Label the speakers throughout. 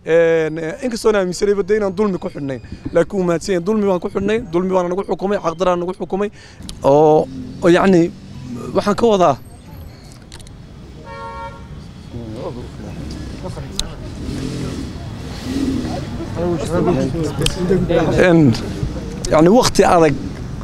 Speaker 1: inkastoon aaminsanayba de inaan dulmi ku xidhnayn laakiin wuu mahadsan yahay dulmi baan ku xidhnay dulmi baan nagu xukumay xaqdaraan nagu xukumay oo oo yacni waxaan ka wadaa yani wakti adag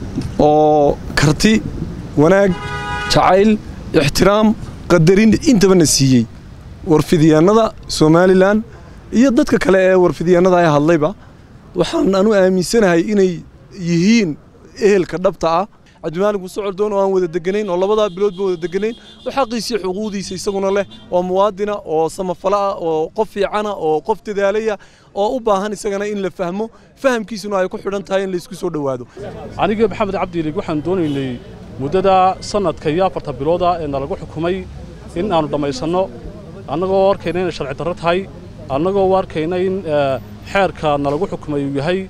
Speaker 1: oo karti wanaag jacayl ixtiraam qadarin intaba na siiyey warfidyaanada somalilan iyo dadka kale ee warfidyaanada ay hadlayba waxaan anu aaminsanahay inay yihiin ehelka dhabta ah cabdimaalig muuse coldoon oo aan wada deganayn oo labadaa biloodba wada deganayn oo xaqiisii xuquuqdiisa isaguna leh oo muwaadina oo samafala ah oo qof fiicana oo qof dadaalaya oo u baahan isagana in la fahmo fahamkiisuna ay ku xidhan tahay in laysku soo dhowaado
Speaker 2: aniga maxamed cabdiilig waxaan doonaynay muddada sanadka iyo afarta bilooda ee nalagu xukumay in aannu dhammaysanno annagoo arkayna inay sharci darro tahay annagoo arkayna in xeerka nalagu xukumay uu yahay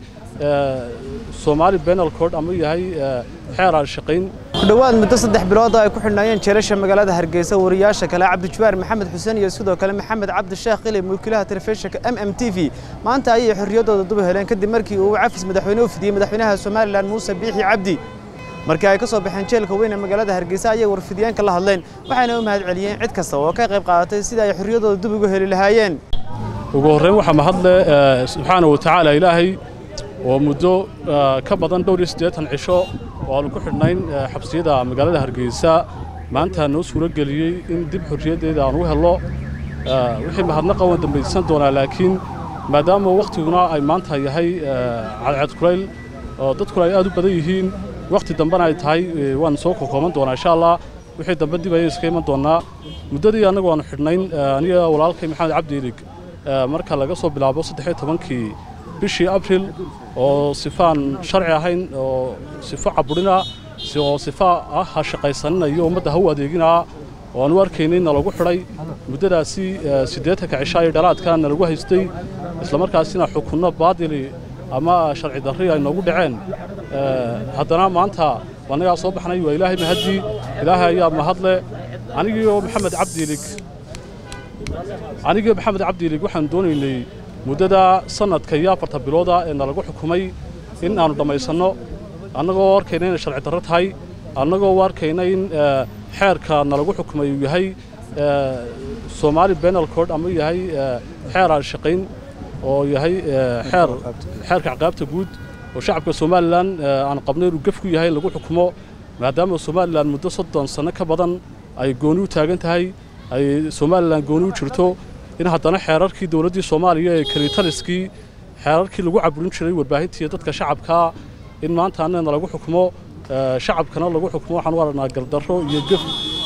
Speaker 2: soomaali benal code ama yahay xeer aan shaqayn
Speaker 3: ku dhowaad muddo saddex bilood oo ay ku xidhnaayeen jeelasha magaalada hargeysa wariyaasha kale cabdijawaar maxamed xuseen iyo sidoo kale maxamed cabdi sheekh qili mulkiilaha telefishinka m m t v maanta ayay xorriyaddooda duba heleen kadib markii uu cafis madaxweyne u fidiyey madaxweynaha somalilan muuse biixi cabdi markii ay ka soo baxeen jeelka weyn ee magaalada hargeysa ayay warfidyaanka la hadleen waxayna u mahad celiyeen cid kasta oo ka qayb qaadatay sidii ay xorriyaddooda dub ugu heli lahaayeen
Speaker 2: ugu horrayn waxaa mahadle subxaana wa tacaala ilaahay oo muddo ka badan dhowr iyo siddeetan cisho oo aanu ku xidhnayn xabsiyada magaalada hargeysa maanta noo suuro geliyey in dib xorriyaddeeda aan u helno wixii mahadnaqa waan dambaysan doonaa laakiin maadaama wakhtiguna ay maanta yahay cadceed kulayl oo dadkuna ay aad u badan yihiin wakhti dambena ay tahay waan soo kokooban doonaa insha allah wixii dambe dib ayay iska iman doonaa muddadii annagu aanu xidhnayn aniga walaalkay maxamed cabdi ilig marka laga soo bilaabo saddex iyo tobankii bishii abril oo sifaan sharci ahayn oo sifo caburina oo sifa ah ha shaqaysanina iyo ummadda ha u adeeginaa oo aanu arkaynay nalagu xidhay muddadaasi siddeetanka cishaa iyo dhalaadka nalagu haystay islamarkaasina xukunno baadili ama sharci darri ay noogu dhaceen haddana maanta annagaa soo baxnay waa ilaahay mahaddii ilaahay ayaa mahadle anigiioo maxamed cabdiilig anigii maxamed cabdiilig waxaan doonaynay muddada sanadka iyo afarta bilooda ee nalagu xukumay in aannu dhammaysanno annagoo arkayna inay sharci darro tahay annagoo arkayna in xeerka nalagu xukumay uu yahay soomaali benal code ama yahay xeer aan shaqayn oo yahay xeer xeerka caqaabta guud oo shacabka somalilan aan qabnay inuu gef ku yahay lagu xukumo maadaama somalilan muddo soddon sanno ka badan ay gooni u taagan tahay ay somalilan gooni u jirto in haddana xeerarkii dowladdii soomaaliya ee kalitaliskii xeerarkii lagu caburin jiray warbaahintii dadka shacabkaa in maanta annana lagu xukumo shacabkana lagu xukumo waxaan u aragnaa gardarro iyo gef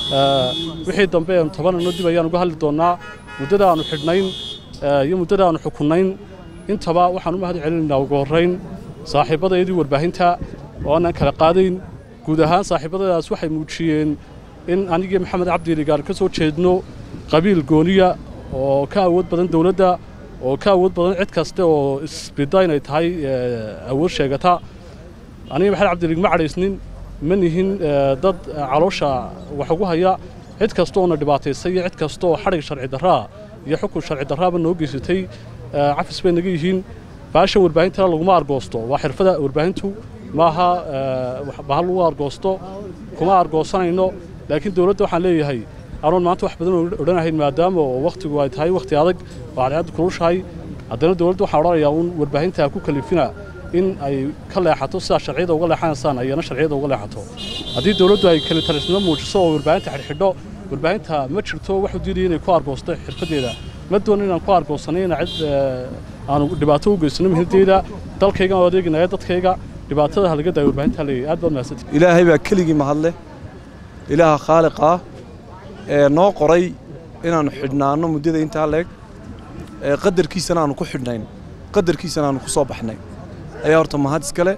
Speaker 2: wixii dambe eenu tobanano dib ayaan uga hadli doonnaa muddada aanu xidhnayn iyo muddada aanu xukunnayn intaba waxaan u mahad celinaynaa ugu horrayn saaxiibbadaydii warbaahinta oo aanan kala qaadayn guud ahaan saaxiibbadadaas waxay muujiyeen in anigii maxamed cabdiilig aan ka soo jeedno qabiil gooniya oo ka awood badan dawladda oo ka awood badan cid kaste oo isbidda inay tahay awood sheegata aniga maxamed cabdilig ma cadhaysnin ma nihin dad caloosha wax ugu haya cid kasta oona dhibaataysay iyo cid kasta oo xadhig sharci darraa iyo xukun sharci darraaba noo geysatay cafis bay naga yihiin baasha warbaahintana laguma argoosto waa xirfada warbaahintu maaha bahal lagu argoosto kuma argoosanayno laakiin dawladda waxaan leeyahay anoon maanta wax badan odhanahayn maadaama oo wakhtigu ay tahay wakhti adag oo cadceaddu kulushahay haddana dawladda waxaan odhanayaa uun warbaahinta ku kalifina in ay ka leexato sidaa sharciyada uga leexanaysaan ayana sharciyada uga leexato haddii dawladdu ay kalitalisnimo muujiso oo warbaahinta xidhxidho warbaahinta ma jirto waxu diidaya inay ku argoosto xirfaddeeda ma doono inaan ku argoosanay ina cid aanu dhibaato u geysano muhimaddeeda dalkayga aan adeeginaya dadkayga dhibaatada halaga daaya warbaahinta leeyahay aad baad mahadsantihi
Speaker 1: ilaahay baa keligii mahadle ilaaha khaaliq ah ee noo qoray inaannu xidhnaanno muddada intaa leeg ee qadarkiisana aanu ku xidhnayn qadarkiisana aanu ku soo baxnay ayaa horta mahad iskale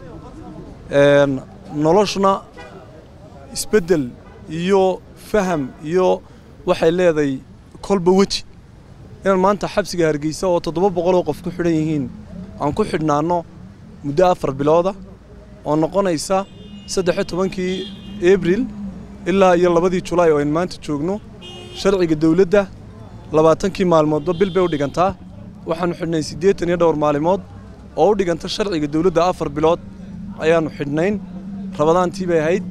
Speaker 1: noloshuna isbeddel iyo faham iyo waxay leedahay kolba weji inaan maanta xabsiga hargeysa oo toddoba boqoloo qof ku xidhan yihiin aan ku xidhnaanno muddo afar bilooda oo noqonaysa saddexiyo tobankii abril ilaa iyo labadii julaay oo aynu maanta joogno sharciga dawladda labaatankii maalmoodba bil bay u dhigantaa waxaannu xidhnay siddeetan iyo dhowr maalimood oo u dhiganta sharciga dowladda afar bilood ayaannu xidhnayn rabadaantii bay ahayd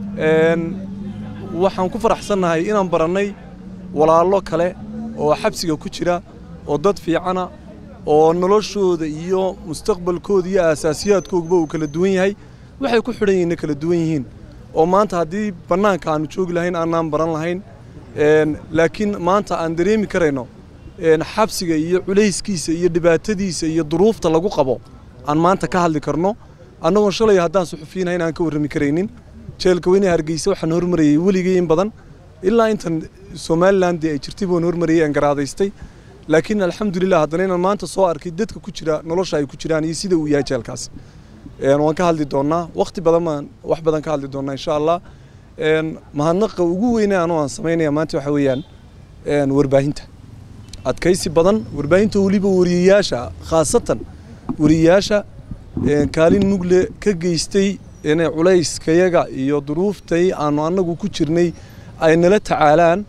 Speaker 1: waxaan ku faraxsannahay inaan barannay walaallo kale oo xabsiga ku jira oo dad fiicana oo noloshooda iyo mustaqbalkooda iyo aasaasiyaadkoogaba uu kala duwan yahay waxay ku xidhan yihiinna kala duwan yihiin oo maanta haddii bannaanka aannu joogi lahayn aanaan baran lahayn laakiin maanta aan dareemi karayno xabsiga iyo culayskiisa iyo dhibaatadiisa iyo duruufta lagu qabo aan maanta ka hadli karno annagoon shalay haddaan suxufiyiinahayn aan ka warrami karaynin jeelka weyne hargeysa waxaan hormarayay weligay in badan ilaa intan somalilan dee ay jirtay baan hormarayay aan garaadaystay laakiin alxamdulilah haddana inaan maanta soo arkay dadka ku jira nolosha ay ku jiraan iyo sida uu yahay jeelkaas waan ka hadli doonnaa wakhti badan baan wax badan ka hadli doonnaa insha allah mahadnaqa ugu weyne anoo aan samaynaya maanta waxa weeyaan warbaahinta adkaysi badan warbaahinta weliba wariyayaasha khaasatan wariyayaasha kaalin mugle ka geystay inay culayskayaga iyo duruuftay aanu annagu ku jirnay ay nala tacaalaan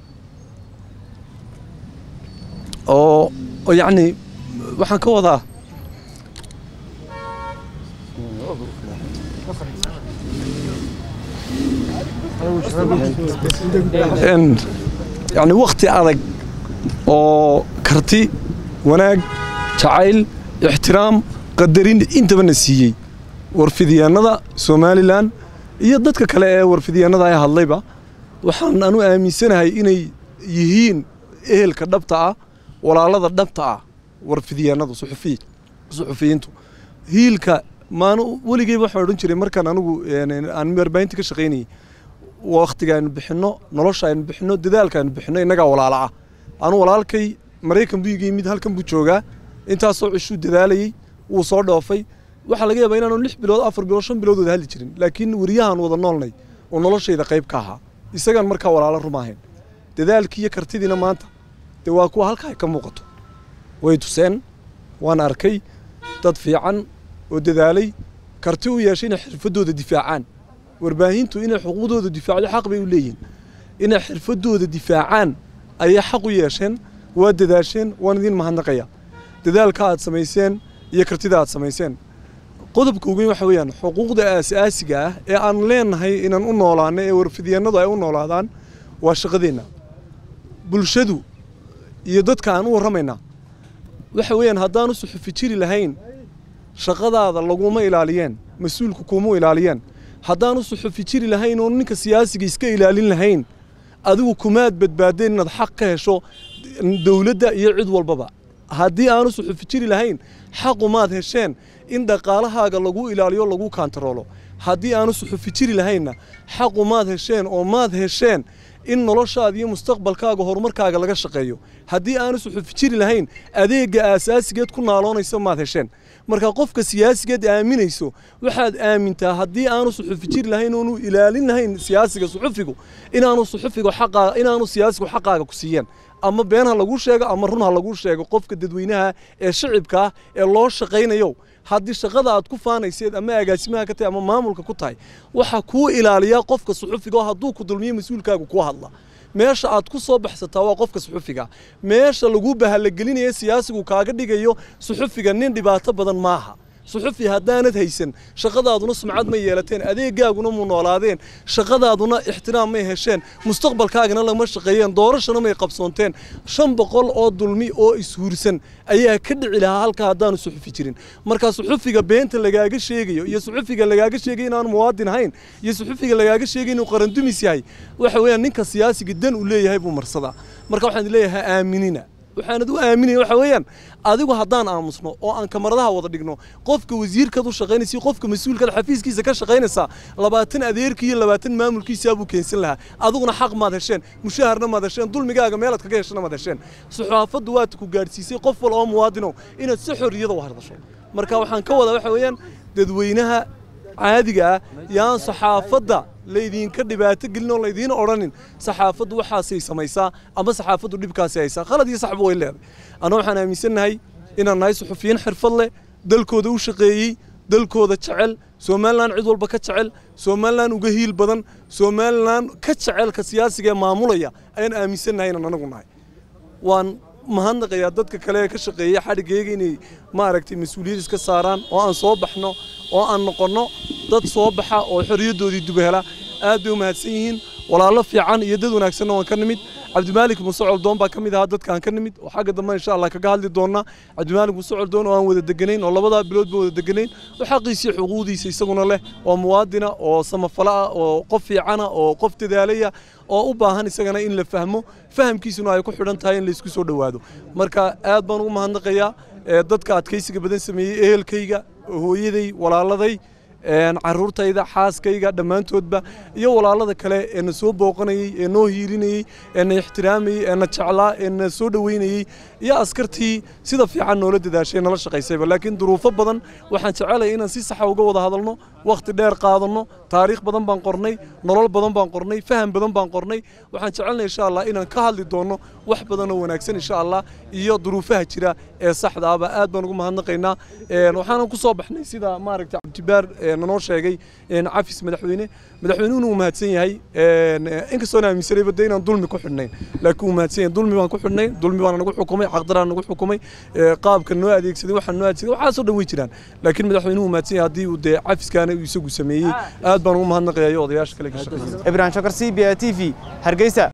Speaker 1: oo yacni waxaan ka wadaa yacni wakhti adag oo karti wanaag jacayl ixtiraam qadarin intabana siiyey warfidyaannada somalilan iyo dadka kale ee warfidyaannada ay hadlayba waxaan anu aaminsanahay inay yihiin ehelka dhabta ah walaalada dhabta ah warfidyaannadu suxufiyiintu hiilka maanu weligeyba waxaan odhan jiray markaan anigu aan warbaahinta ka shaqaynayay wakhtiga aynu bixinno nolosha aynu bixinno dadaalka aynu bixinno innagaa walaala ah anu walaalkay maraykan buu iga yimid halkan buu joogaa intaasoo cishuu dadaalayey wuu soo dhoofay waxaa laga yaabaa inaanu lix bilood afar bilood shan bilood wada hadli jirin laakiin weriyahaan wada noolnay oo noloshayda qayb ka ahaa isagaan markaa walaalo rumaahayn dadaalkii iyo kartidiina maanta dee waa kuwa halkaa ay ka muuqato way tuseen waan arkay dad fiican oo dadaalay karti u yeeshay inay xirfaddooda difaacaan warbaahintu inay xuquuqdooda difaacdo xaq bay u leeyihin inay xirfaddooda difaacaan ayay xaq u yeesheen waa dadaasheen waan idiin mahadnaqaya dadaalka aad samayseen iyo kartida aad samayseen qodobka ugu waxa weeyaan xuquuqda aasaasiga ah ee aan leenahay inaan u noolaano ee warfidyaannadu ay u noolaadaan waa shaqadeenna bulshadu iyo dadka aan u warramaynaa waxa weeyaan haddaanu suxufi jiri lahayn shaqadaada laguma ilaaliyeen mas-uulku kuma ilaaliyeen haddaanu suxufi jiri lahayn oo ninka siyaasiga iska ilaalin lahayn adigu kumaad badbaadeen inaad xaq ka hesho dowladda iyo cid walbaba haddii aanu suxufi jiri lahayn xaqumaad hesheen in dhaqaalahaaga lagu ilaaliyo lagu kaantaroolo haddii aanu suxufi jiri lahaynna xaqumaad hesheen oo maad hesheen in noloshaada iyo mustaqbalkaaga horumarkaaga laga shaqeeyo haddii aanu suxufi jiri lahayn adeegga aasaasigeed ku naaloonaysa maad hesheen marka qofka siyaasigeed aaminayso waxaad aamintaa haddii aanu suxufi jiri lahayn oonu ilaalin lahayn siyaasiga suxufigu inaanu suxufigu xaqaa inaanu siyaasigu xaqaaga ku siiyeen ama been ha lagu sheego ama run ha lagu sheego qofka dadweynaha ee shicibka ah ee loo shaqaynayo haddii shaqada aad ku faanayseed ama agaasimaha ka tahay ama maamulka ku tahay waxaa kuu ilaaliyaa qofka suxufiga oo hadduu ku dulmiyo mas-uulkaagu kuu hadla meesha aad ku soo baxsataa waa qofka suxufiga meesha lagu bahalagelinaya siyaasigu kaaga dhigayo suxufiga nin dhibaato badan maaha suxufi haddaanad haysan shaqadaaduna sumcad may yeelateen adeegaaguna mu noolaadeen shaqadaaduna ixtiraam may hesheen mustaqbalkaagana lama shaqeeyeen doorashana may qabsoonteen shan boqol oo dulmi oo ishuursan ayaa ka dhici lahaa halkaa haddaanu suxufi jirin marka suxufiga beenta lagaaga sheegayo iyo suxufiga lagaaga sheegay inaanu muwaadin ahayn iyo suxufiga lagaaga sheegay inuu qarandumis yahay waxa weeyaan ninka siyaasiga dan uu leeyahay buu marsadaa marka waxaan leeyahay aaminina waxaanad u aaminaya waxa weeyaan adigu haddaan aamusno oo aan kamaradaha wada dhigno qofka wasiirkaad u shaqaynaysa qofka mas-uulkaad xafiiskiisa ka shaqaynaysaa labaatan adeerkii iyo labaatan maamulkiisaa buu keensan lahaa adiguna xaq maad hesheen mushaharna maad hesheen dulmigaaga meelaad kaga heshana maad hesheen saxaafaddu waad ku gaadhsiisay qof wal oo muwaadinow inaad si xorriyada u hadasho marka waxaan ka wadaa waxa weeyaan dadweynaha caadiga ah yaan saxaafadda laydinka dhibaato gelin oo laydiin odhanin saxaafaddu waxaasay samaysaa ama saxaafaddu dhibkaasi haysaa khalad iyo saxbu way leedahay anna waxaan aaminsannahay inaan nahay suxufiyiin xirfad leh dalkooda u shaqeeyey dalkooda jecel somalilan cid walba ka jecel somalilan uga hiil badan somalilan ka jecelka siyaasiga ee maamulaya ayaan aaminsannahay inaan anagu nahay waan mahadnaqayaa dadka kale ee ka shaqeeya xadhigayga inay maaragtay mas-uuliyad iska saaraan oo aan soo baxno oo aan noqonno dad soo baxa oo xorriyaddoodii dub hela aad bay u mahadsan yihiin walaallo fiican iyo dad wanaagsanna waan ka nimid cabdimaalik muuse coldoon baa ka mid ahaa dadkaan ka nimid oo xagga dambe insha allah kaga hadli doonnaa cabdimaalik muuse coldoon oo aan wada deganayn oo labadaa biloodba wada deganayn oo xaqiisii xuquuqdiisa isaguna leh oo muwaadina oo samafala ah oo qof fiicana oo qof dadaalaya oo u baahan isagana in la fahmo fahamkiisuna ay ku xidhan tahay in laysku soo dhowaado marka aad baan ugu mahadnaqayaa dadka adkaysiga badan sameeyey ehelkayga hooyaday walaaladay caruurtayda xaaskayga dhammaantoodba iyo walaalada kale ee na soo booqanayey ee noo hiilinayey ee na ixtiraamayey ee na jeclaa ee na soo dhoweynayey iyo askartii sida fiican noola dadaashay nala shaqaysayba laakiin duruufo badan waxaan jecelahay inaan si saxa uga wada hadalno wakhti dheer qaadanno taariikh badan baan qornay nolol badan baan qornay faham badan baan qornay waxaan jecelnay insha allah inaan ka hadli doonno wax badan oo wanaagsan insha allah iyo duruufaha jira ee saxda ahba aad baan ugu mahadnaqaynaa waxaanan ku soo baxnay sida maaragtay cabdibaar nanoo sheegay cafis madaxweyne madaxweynuhuna uu mahadsan yahay inkastoona aaminsanayba de inaan dulmi ku xidhnayn laakiin uu mahadsan yahay dulmi baan ku xidhnay dulmi baan nagu xukumay xaqdaraan nagu xukumay qaabka noo adeegsaday waxaan noo adeegsaday waxaasoo dhan way jiraan laakiin madaxweynuhu mahadsan yahay haddii uu dee cafiskaana uu isagu sameeyey aad baan ugu mahadnaqayaa iyo odayaasha kale ka shaqeeyay
Speaker 3: ibrahim shakar c b a t v hargeysa